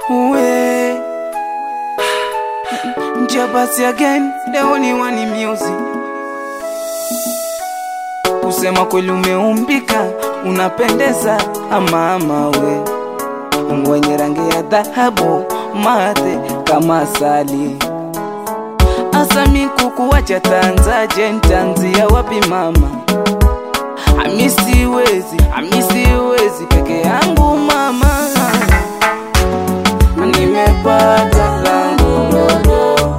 Uwe Jabasi again, the only one in music. Kusema kweli umeumbika, unapendeza ama ama we mwenye rangi ya dhahabu, mate kama asali. Asami kukuwacha tanzaje, ntanzia wapi mama? Ami siwezi, ami siwezi peke yangu mama, nimepata langu dodo,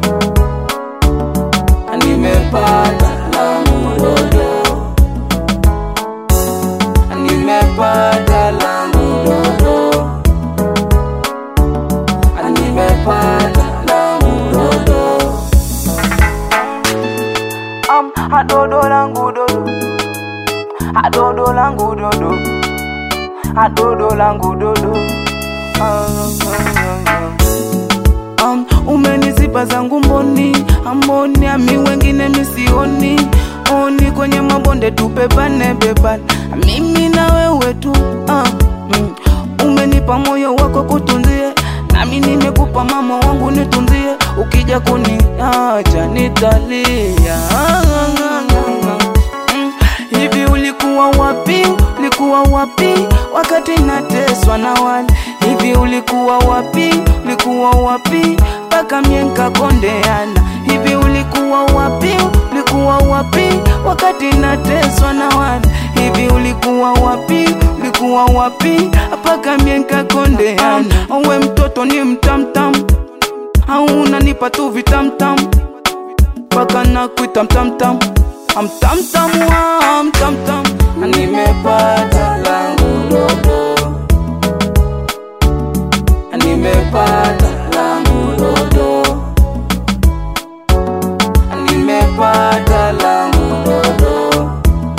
nimepata langu dodo, nimepata langu dodo, nimepata langu dodo, am adodo langu dodo, adodo langu dodo, adodo langu dodo. Ah, ah, ah, ah. Um, umenizipa zangu mboni amboni ami wengine misioni oni kwenye mabonde tupepane bebane mimi na wewe tu uh, mm. umenipa moyo wako kutunzie nami nimekupa mama wangu nitunzie ukija kuniacha nitalia ah, ah, ah, ah. Mm, hivi ulikuwa wapi ulikuwa wapi wakati nateswa na wale hivi ulikuwa wapi ulikuwa wapi mpaka mienka kondeana hivi ulikuwa wapi ulikuwa wapi wakati nateswa na wale hivi ulikuwa wapi ulikuwa wapi mpaka mienka kondeana we mtoto ni mtamtam au unanipa tu vitamtam mpaka nakuita mtamtam amtamtam wa mtamtam nimepata langu dodo nimepata langu dodo nimepata langu dodo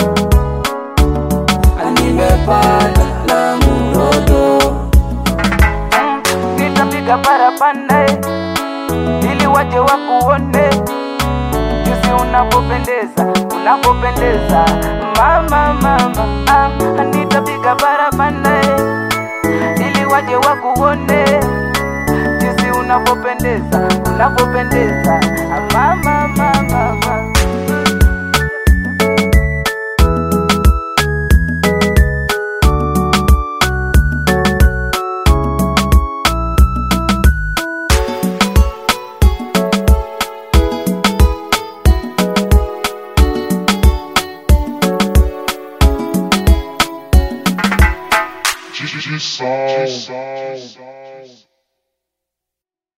nimepata langu dodo nitapiga parapanda ili waje wakuone jinsi unapopendeza unapopendeza mama mama ah, nitapiga barabara ili waje wakuone jinsi unapopendeza unapopendeza ah, mama mama mama G-G-G-Soul.